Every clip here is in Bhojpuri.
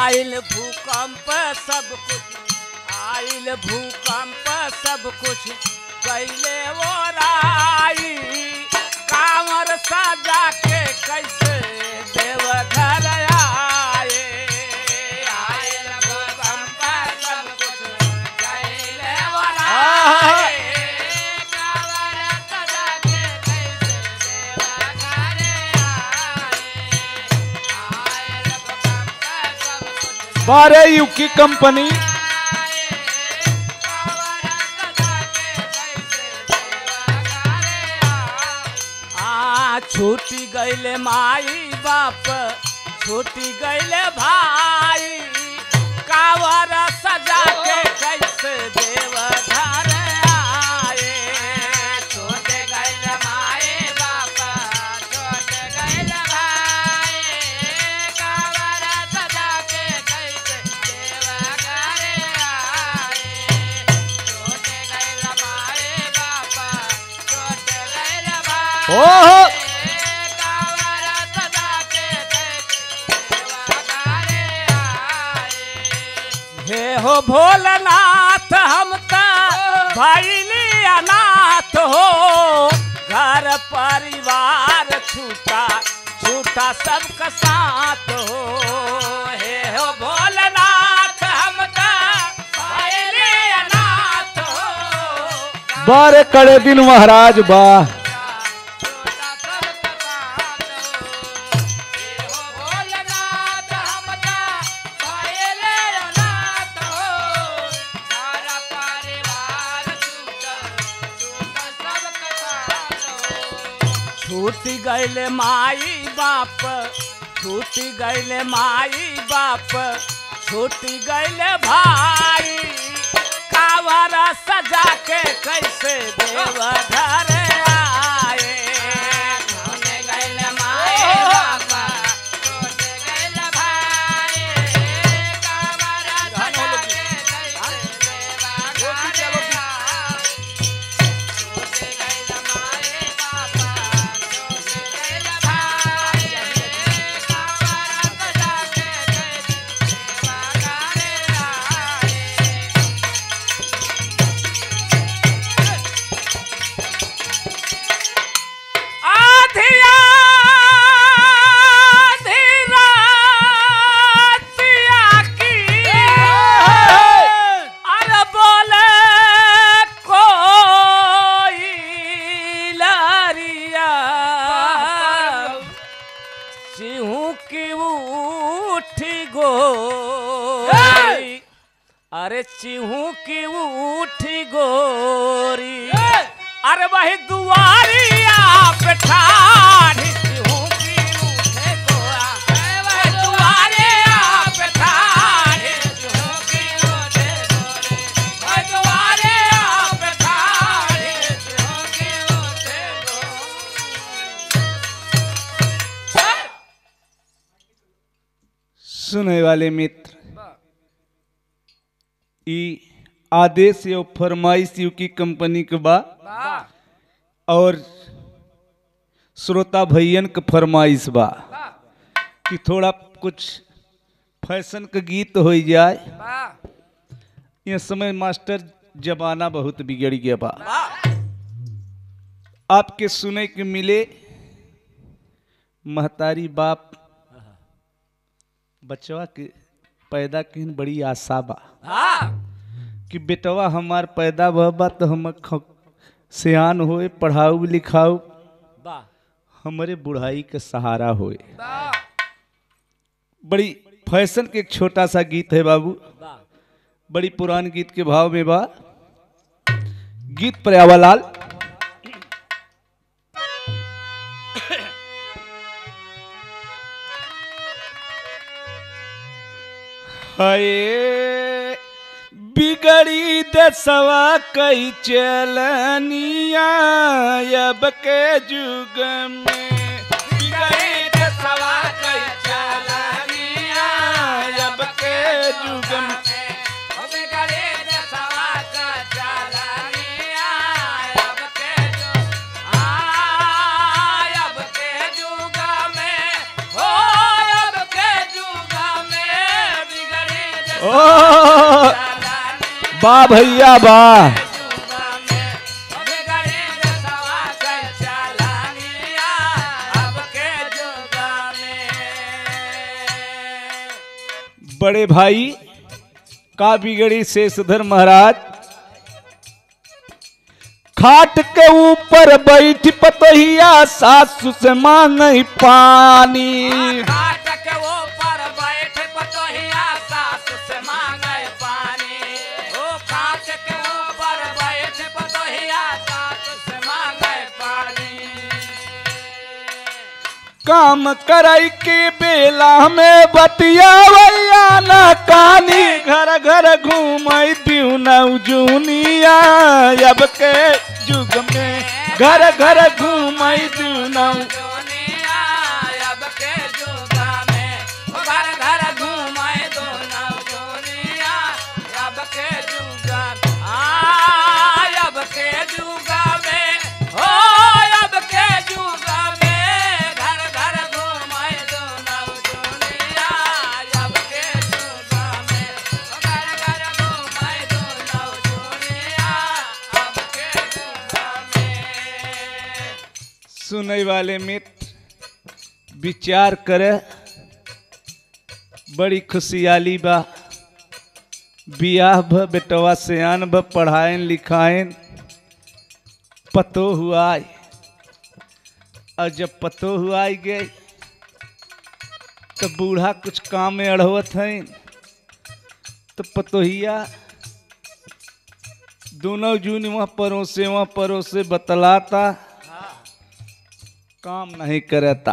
आइल भूकंप सब कुछ आइल भूकंप सब कुछ कैले वो राई कांवर सजा के कैसे देवघर आए आइल भूकंप सब कुछ कैले वो राई कांवर सजा के कैसे देवघर आए आइल भूकंप सब कुछ बारह यू की कंपनी आ छूटी गईले माई बाप छूटी गईले भाई कावर सजा के कैसे देव घर आए छोटे गईले माई बाप छोटे गईले भाई कावर सजा के कैसे देव घर आए छोटे गईले माई बाप छोटे गईले भाई ओहो हे हो भोलनाथ हम त भैली अनाथ हो घर परिवार छूटा छूटा सबका साथ हो हे हो भोलनाथ हम त भैली अनाथ हो बारह कड़े दिन महाराज वाह छूटी गईले माई बाप छूटी गईले माई बाप छूटी गईले भाई कावर सजा के कैसे देव घर आए छूटे गईले माई बाप छूटे गईले भाई कावर सजा के कैसे देव घर आए छोटे गैला माए बाबा छोटे गैला भाई कावरा सजा के सेवा करे आए आधिया धीरा तिया की अरे बोले कोई लरिया सिंहू की उठी गोरी अरे चिहू की उठी गोरी अरे वही दुआरिया पे ठाढ़ी चिहू की उठे गोरा वही दुआरिया पे ठाढ़ी चिहू की उठे गोरी वही दुआरिया पे ठाढ़ी चिहू की उठे गोरी सुने वाले मित्र ई आदेश यो फरमाइश यू की कंपनी के बा और श्रोता भैयन के फरमाइश बा कि थोड़ा कुछ फैशन के गीत हो जाए ये समय मास्टर जमाना बहुत बिगड़ गया बा आपके सुने के मिले महतारी बाप बचवा के पैदा की बड़ी आशा बा कि बेटवा हमार पैदा भबा तो हम ख- सियान होए पढ़ाऊ लिखाऊ हमरे बुढ़ाई के सहारा होए बड़ी फैशन के एक छोटा सा गीत है बाबू बड़ी पुरान गीत के भाव में बा गीत प्रयावालाल हाय बिगड़ी दसवा कई चलनिया अब के जुग में बिगड़ी दसवा कई चलनिया अब के जुग में ओ वाह भैया वाह बड़े भाई का बिगड़ी शेषधर महाराज खाट के ऊपर बैठ पतहिया सासु से मांग पानी काम कराई के बेला में बतियावैया ना कानी घर घर घूमई दिउ नौजुनिया अब के युग में घर घर घूमई दिउ नौ सुनने वाले मित्र विचार करे बड़ी खुशियाली बा बियाह भ बेटवा सियान भ पढ़ाएन लिखाएन पतो हुआ और जब पतो हुआ गए तो बूढ़ा कुछ काम में अड़वत हैं तो पतोहिया दोनों जून वहाँ परोसे वहाँ परोसे बतलाता काम नहीं करता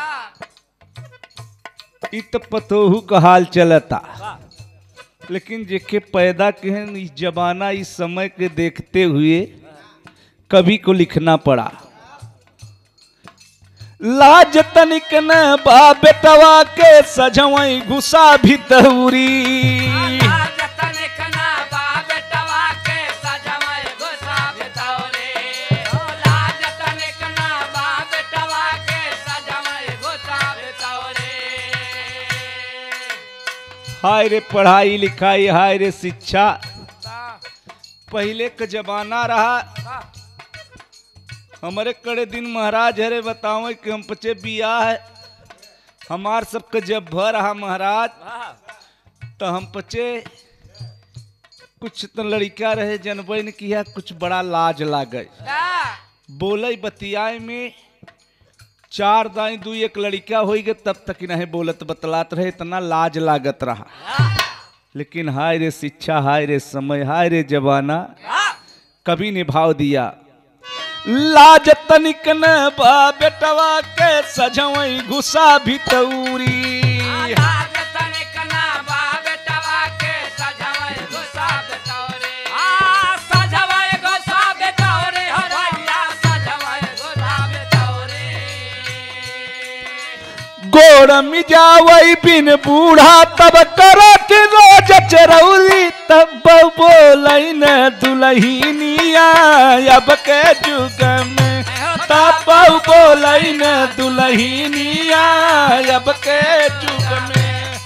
इ तो पतोहू का हाल चलता लेकिन जेके पैदा केहन इस जमाना इस समय के देखते हुए कवि को लिखना पड़ा लाज तनिक न बा बेटवा के सजवई घुसा भितौरी हाय रे पढ़ाई लिखाई हाय रे शिक्षा पहले का जमाना रहा हमारे कड़े दिन महाराज हरे बताओ कि हम पचे बिया है हमार सबके जब भर रहा महाराज तो हम पचे कुछ तो लड़का रहे जनबे ने किया कुछ बड़ा लाज लागे बोले बतियाए में चार दाई दू एक लड़का हो गए तब तक ही नहीं बोलत बतलात रहे इतना लाज लागत रहा लेकिन हाय रे शिक्षा हाय रे समय हाय रे जवाना कभी निभाव दिया लाज तनिक न बा बेटवा के सजवई घुसा भितौरी गोड़ मिजावई बिन बूढ़ा तब करत रोज चरौरी तब बोलई न दुलहिनिया अब के जुग में तब बोलई न दुलहिनिया अब के जुग में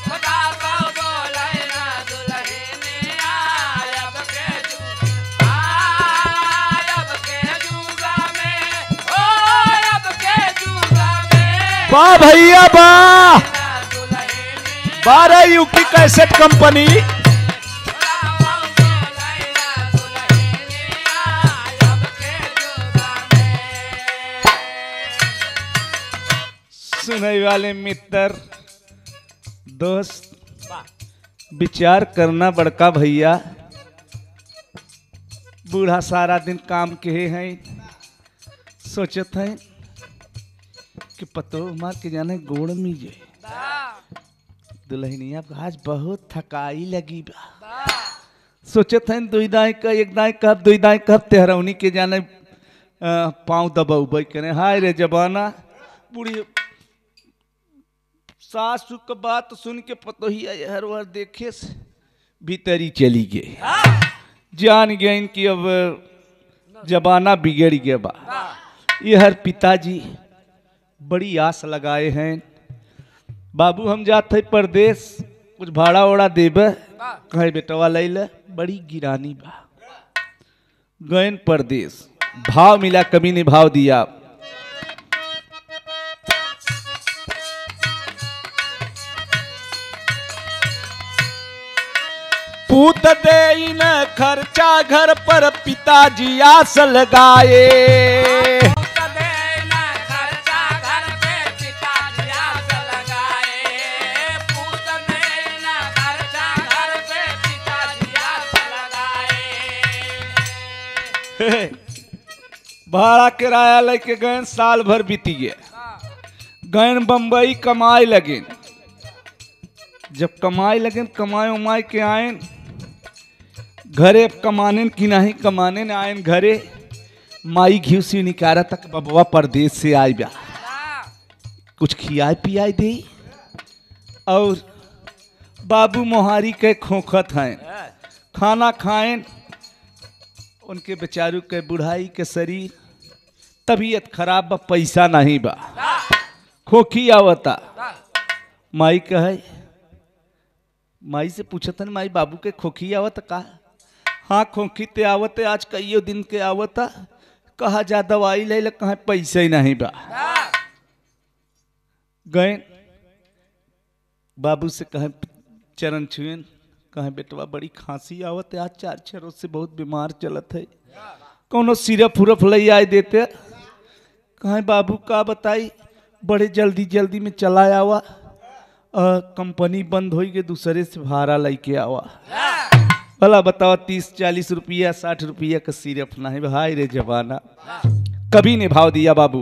वाह भैया वाह बारह यू की कैसेट कंपनी सुनने वाले मित्र दोस्त विचार करना बड़का भैया बूढ़ा सारा दिन काम के हैं सोचत हैं कि पतो मार के जाने गोड़ में जे दुल्हनिया आज बहुत थकाई लगी बा सोचत हैं दुई दाई का एक दाई कब दुई दाई कब तेहरौनी के जाने पाँव दबौबै करे हाय रे जबाना बूढ़ी सासू का बात सुन के पतोहिया हर बार देखे से भीतरी चली गई जान गए कि अब जबाना बिगड़ गया बा ये हर पिताजी बड़ी आस लगाए हैं बाबू हम जाते परदेश कुछ भाड़ा ओड़ा देबे कहे बेटवा लैले बड़ी गिरानी बा गयन परदेश भाव मिला कभी ने भाव दिया पूत दे न खर्चा घर पर पिताजी आस लगाए पूत देना खर्चा घर पे पिताजी आस लगाए पूत देना खर्चा घर पे पिताजी आस लगाए भाड़ा किराया लेके गए साल भर बीती गया गए बम्बई कमाए लगे जब कमाए लगे कमाए उमाए के आए घरे अब कमाने की नहीं कमाने न आए घरे माई घी से निकारा तक बबुआ परदेश से आए बा कुछ खियाए पियाए दे और बाबू मोहारी के खोखत हैं खाना खाएं उनके बेचारू के बुढ़ाई के शरीर तबीयत खराब बा पैसा नहीं बा खोखी आवता माई कहे माई से पूछतन माई बाबू के खोखी आवत का हाँ खोखी ते आवते आज कईयो दिन के आवता कहा जा दवाई ले ले कहा पैसा ही नहीं बा गए बाबू से कहे चरण छुएन कहे बेटवा बड़ी खांसी आवत है आज चार छह रोज से बहुत बीमार चलत है कौनो सिरप उरप ले आए देते कहे बाबू का बताई बड़े जल्दी जल्दी में चला आवा अ, कंपनी बंद हो गई दूसरे से भाड़ा लेके आवा भला बताओ तीस चालीस रुपया साठ रुपया का सिरप नहीं भाई रे जमाना कभी ने भाव दिया बाबू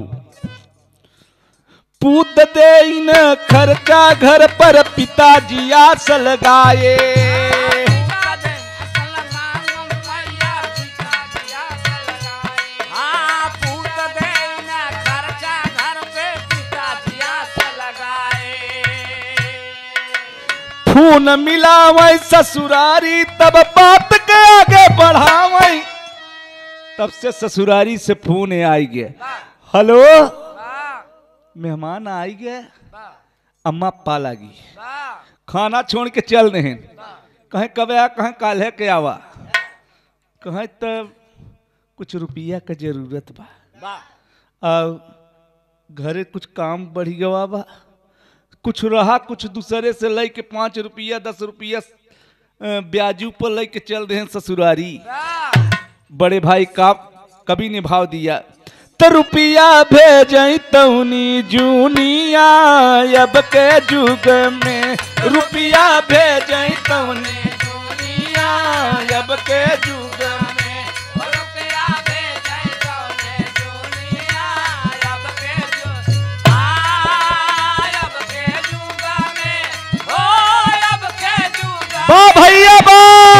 पूत दे न खर्चा घर पर पिताजी आस लगाए पूत दे असल मांगम मैया पिताजी आस लगाए हाँ पूत देना खर्चा घर पे पिताजी आस लगाए खून मिलावै ससुरारी तब बात के आगे बढ़ावै तब से ससुरारी से फोन आई गए हेलो वाह मेहमान आई गए वाह अम्मा पा लागी वाह खाना छोड़ के चल रहे कहें कब आ कहें काल्हे के आवा कहें तब कुछ रुपया का जरूरत बा वाह और घरे कुछ काम बढ़ गवा बा कुछ रहा कुछ दूसरे से ले के पाँच रुपया दस रुपया अ, ब्याजू पर ले के चल रहे हैं ससुरारी वाह बड़े भाई का कभी ने भाव दिया तो रुपया भेज तौनी जूनिया अब के जुग में रुपया भेज तौनी जूनिया अब के जुग में रुपया भेजै तौने दुनिया अब के जुग आ अब के जुग में हो अब के जुग में बा भैया बा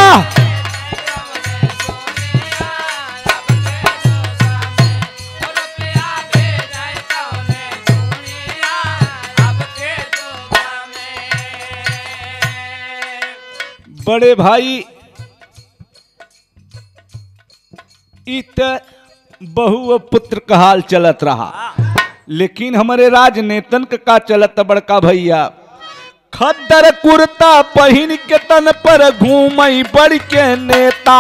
बड़े भाई इत बहु और पुत्र का हाल चलत रहा लेकिन हमारे राजनेतन का का चलत बड़का भैया खद्दर कुर्ता पहिन के तन पर घूमई बड़ के नेता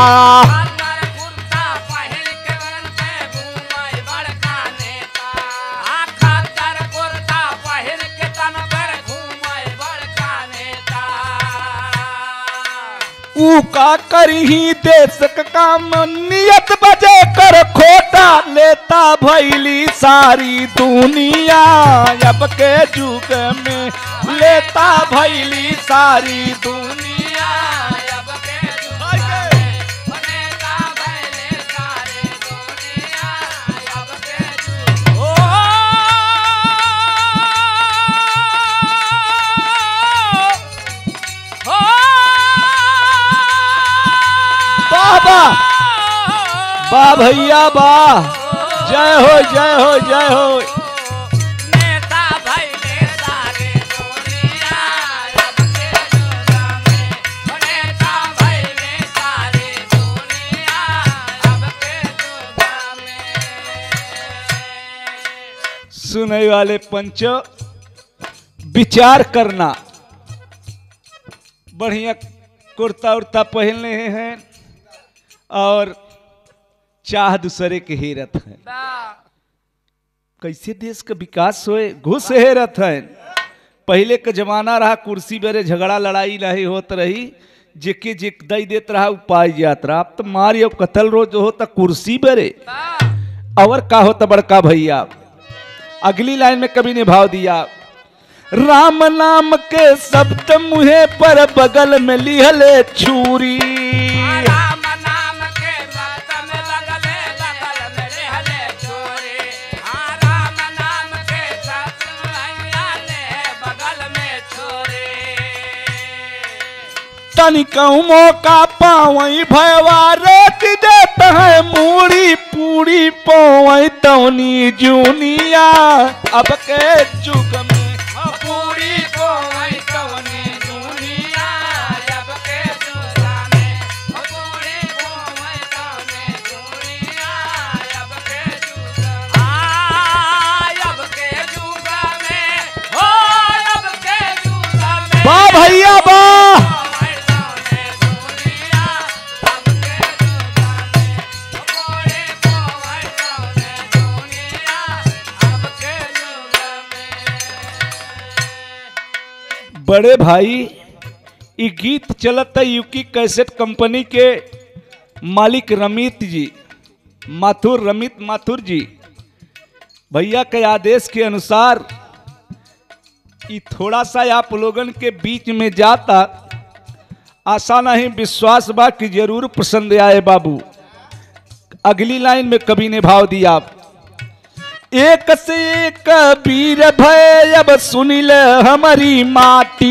ऊ का करही देश का काम नियत बजे कर खोटा लेता भैली सारी दुनिया अब के जुग में लेता भैली सारी दुनिया वाह वाह वाह भैया वाह जय हो जय हो जय हो नेता भैले सारे दुनिया अब के जुग में नेता भैले सारे दुनिया अब के जुग में सुनने वाले पंचो विचार करना बढ़िया कुर्ता उर्ता पहनले हैं और चाह दूसरे के हेरत है कैसे देश का विकास होए घुस हेरत है पहले का जमाना रहा कुर्सी बेरे झगड़ा लड़ाई नहीं होत रही जेके जे दई देत रहा उपाय जात रहा अब तो मार और कतल रोज हो तो कुर्सी बेरे और का होता बड़का भैया अगली लाइन में कभी निभाव दिया राम नाम के शब्द मुहे पर बगल में लिहले छुरी राम नाम के बात में लगले बगल में रहले छोरे हाँ राम नाम के साथ ले बगल में छोरे तनिकऊ मौका पावई भयवा रोक देत है मूड़ी पूरी पोवई तौनी जूनिया अब के जुग में पूरी को वही कवनी दुनिया जब के सुसाने पूरी को वही कवनी दुनिया जब के सुसाने अब के जुगा में हो अब के जुगा में वाह भैया वाह बड़े भाई ये गीत चलत है यूकी कैसेट कंपनी के मालिक रमित जी माथुर रमित माथुर जी भैया के आदेश के अनुसार ये थोड़ा सा आप लोगन के बीच में जाता आशा नहीं विश्वास बा कि जरूर पसंद आए बाबू अगली लाइन में कवि ने भाव दिया एक से एक वीर भय अब सुनिल हमारी माटी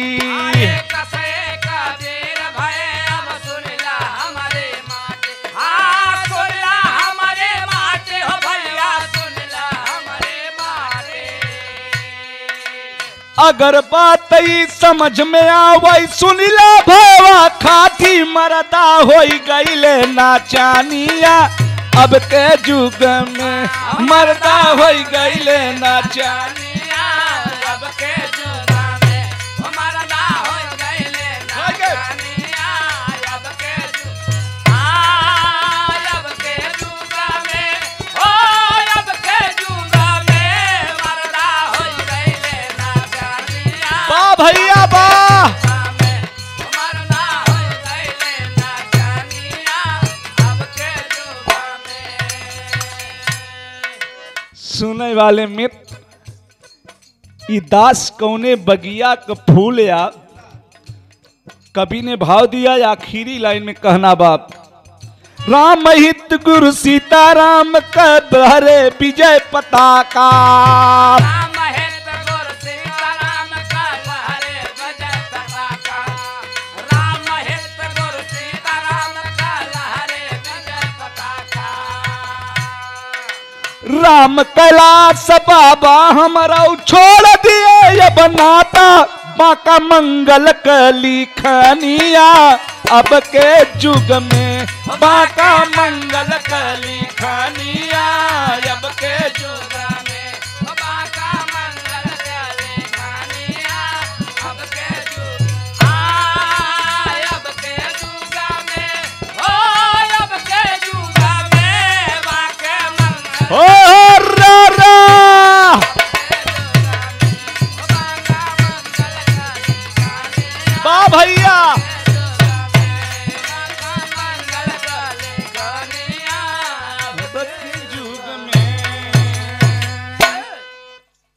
अगर बात ही समझ में आवई सुनिला भवा खाटी मरदा होई गईले नाचानिया अब के जुग में मरदा होई गईले नाचानिया वाह भैया वाह सुने वाले मित्र ई दास कौने बगिया का फूल या कवि ने भाव दिया या आखिरी लाइन में कहना बाप राम हित गुरु सीताराम कद हरे विजय पताका राम कैलाश बाबा हमारा छोड़ दिए ये बनाता बाका मंगल कली खनिया अब के जुग में बाका मंगल कली खनिया अब के